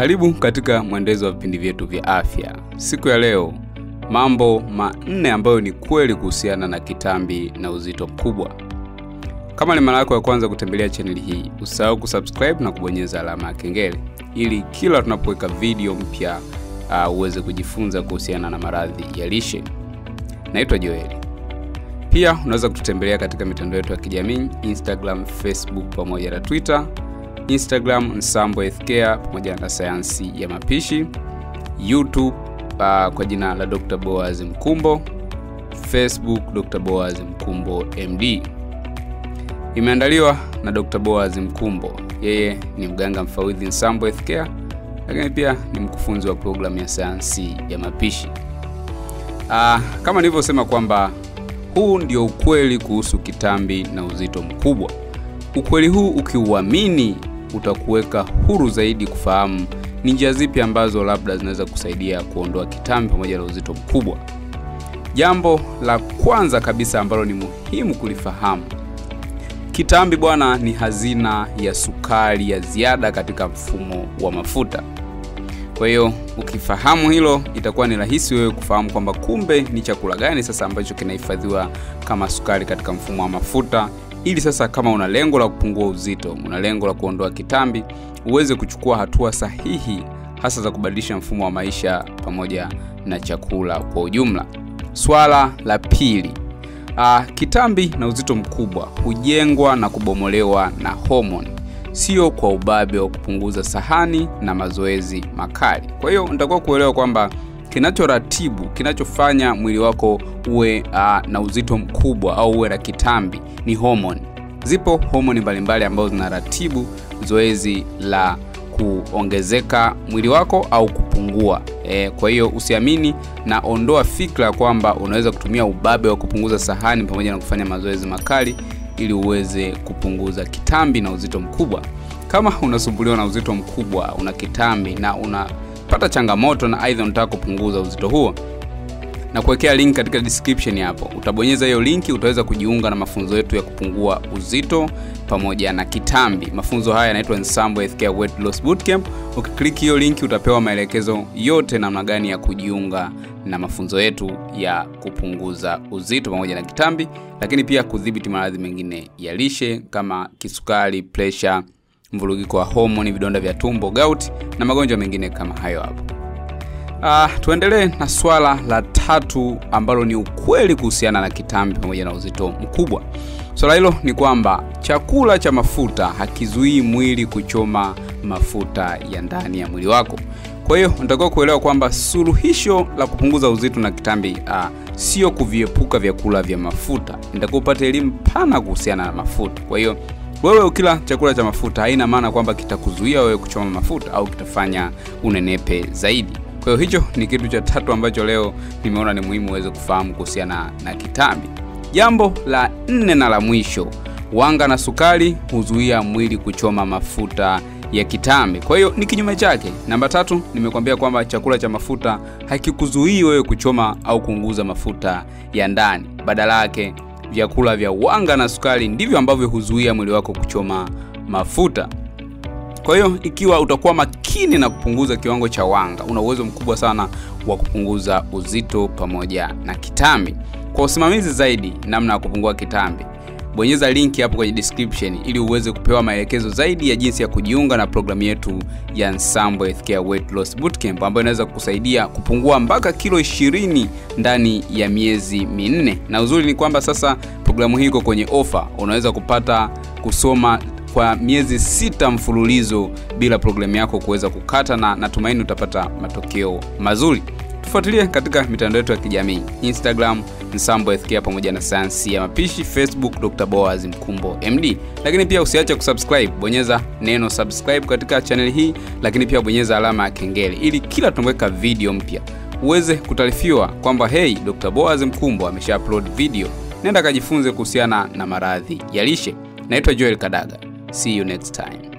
Karibu katika mwendelezo wa vipindi vyetu vya afya. Siku ya leo, mambo manne ambayo ni kweli kuhusiana na kitambi na uzito mkubwa. Kama ni mara yako ya kwanza kutembelea chaneli hii, usahau kusubscribe na kubonyeza alama ya kengele ili kila tunapoweka video mpya uh, uweze kujifunza kuhusiana na maradhi ya lishe. Naitwa Joeli. Pia unaweza kututembelea katika mitandao yetu ya kijamii Instagram, Facebook pamoja na Twitter. Instagram Nsambo Healthcare pamoja na sayansi ya mapishi. YouTube uh, kwa jina la Dr. Boaz Mkumbo. Facebook Dr. Boaz Mkumbo MD. Imeandaliwa na Dr. Boaz Mkumbo. Yeye ni mganga mfawidhi Nsambo Healthcare, lakini pia ni mkufunzi wa programu ya sayansi ya mapishi. Uh, kama nilivyosema kwamba huu ndio ukweli kuhusu kitambi na uzito mkubwa. Ukweli huu ukiuamini, utakuweka huru zaidi kufahamu ni njia zipi ambazo labda zinaweza kusaidia kuondoa kitambi pamoja na uzito mkubwa. Jambo la kwanza kabisa ambalo ni muhimu kulifahamu, kitambi bwana, ni hazina ya sukari ya ziada katika mfumo wa mafuta. Kwa hiyo ukifahamu hilo, itakuwa ni rahisi wewe kufahamu kwamba kumbe ni chakula gani sasa ambacho kinahifadhiwa kama sukari katika mfumo wa mafuta, ili sasa kama una lengo la kupungua uzito, una lengo la kuondoa kitambi, uweze kuchukua hatua sahihi, hasa za kubadilisha mfumo wa maisha pamoja na chakula kwa ujumla. Swala la pili, aa, kitambi na uzito mkubwa hujengwa na kubomolewa na homoni sio kwa ubabe wa kupunguza sahani na mazoezi makali. Kwa hiyo nitakuwa kuelewa kwamba kinachoratibu, kinachofanya mwili wako uwe uh, na uzito mkubwa au uwe na kitambi ni homoni. Zipo homoni mbalimbali ambazo zinaratibu zoezi la kuongezeka mwili wako au kupungua. E, kwa hiyo usiamini na ondoa fikra kwamba unaweza kutumia ubabe wa kupunguza sahani pamoja na kufanya mazoezi makali ili uweze kupunguza kitambi na uzito mkubwa. Kama unasumbuliwa na uzito mkubwa, una kitambi na unapata changamoto na aidha unataka kupunguza uzito huo, na kuwekea link katika description hapo. Utabonyeza hiyo linki, utaweza kujiunga na mafunzo yetu ya kupungua uzito pamoja na kitambi. Mafunzo haya yanaitwa Nsambo Healthcare Weight Loss Bootcamp. Ukiklik hiyo linki, utapewa maelekezo yote namna gani ya kujiunga na mafunzo yetu ya kupunguza uzito pamoja na kitambi, lakini pia kudhibiti maradhi mengine ya lishe kama kisukari, pressure, mvurugiko wa homoni, vidonda vya tumbo, gout na magonjwa mengine kama hayo hapo. Uh, tuendelee na swala la tatu ambalo ni ukweli kuhusiana na kitambi pamoja na uzito mkubwa. Swala hilo ni kwamba chakula cha mafuta hakizuii mwili kuchoma mafuta ya ndani ya mwili wako. Kwa hiyo unatakiwa kuelewa kwamba suluhisho la kupunguza uzito na kitambi uh, sio kuviepuka vyakula vya mafuta. Nitakuwa upate elimu pana kuhusiana na mafuta. Kwa hiyo wewe ukila chakula cha mafuta haina maana kwamba kitakuzuia wewe kuchoma mafuta au kitafanya unenepe zaidi. Kwa hiyo hicho ni kitu cha tatu ambacho leo nimeona ni muhimu uweze kufahamu kuhusiana na kitambi. Jambo la nne na la mwisho, wanga na sukari huzuia mwili kuchoma mafuta ya kitambi. Kwa hiyo ni kinyume chake. Namba tatu, nimekwambia kwamba chakula cha mafuta hakikuzuii wewe kuchoma au kuunguza mafuta ya ndani. Badala yake, vyakula vya wanga na sukari ndivyo ambavyo huzuia mwili wako kuchoma mafuta. Kwa hiyo ikiwa utakuwa makini na kupunguza kiwango cha wanga, una uwezo mkubwa sana wa kupunguza uzito pamoja na kitambi. Kwa usimamizi zaidi namna ya kupungua kitambi, bonyeza linki hapo kwenye description ili uweze kupewa maelekezo zaidi ya jinsi ya kujiunga na programu yetu ya Nsambo Healthcare Weight Loss Bootcamp ambayo inaweza kukusaidia kupungua mpaka kilo 20 ndani ya miezi minne. Na uzuri ni kwamba sasa programu hii iko kwenye ofa, unaweza kupata kusoma kwa miezi sita mfululizo bila programu yako kuweza kukata, na natumaini utapata matokeo mazuri. Tufuatilie katika mitandao yetu ya kijamii Instagram Nsambo Healthcare pamoja na sayansi ya mapishi, Facebook Dr. Boaz Mkumbo MD. Lakini pia usiache kusubscribe, bonyeza neno subscribe katika channel hii, lakini pia bonyeza alama ya kengele ili kila tunapoweka video mpya uweze kutaarifiwa kwamba hey, Dr. Boaz Mkumbo amesha upload video. Nenda kajifunze kuhusiana na maradhi ya lishe. Naitwa Joel Kadaga. See you next time.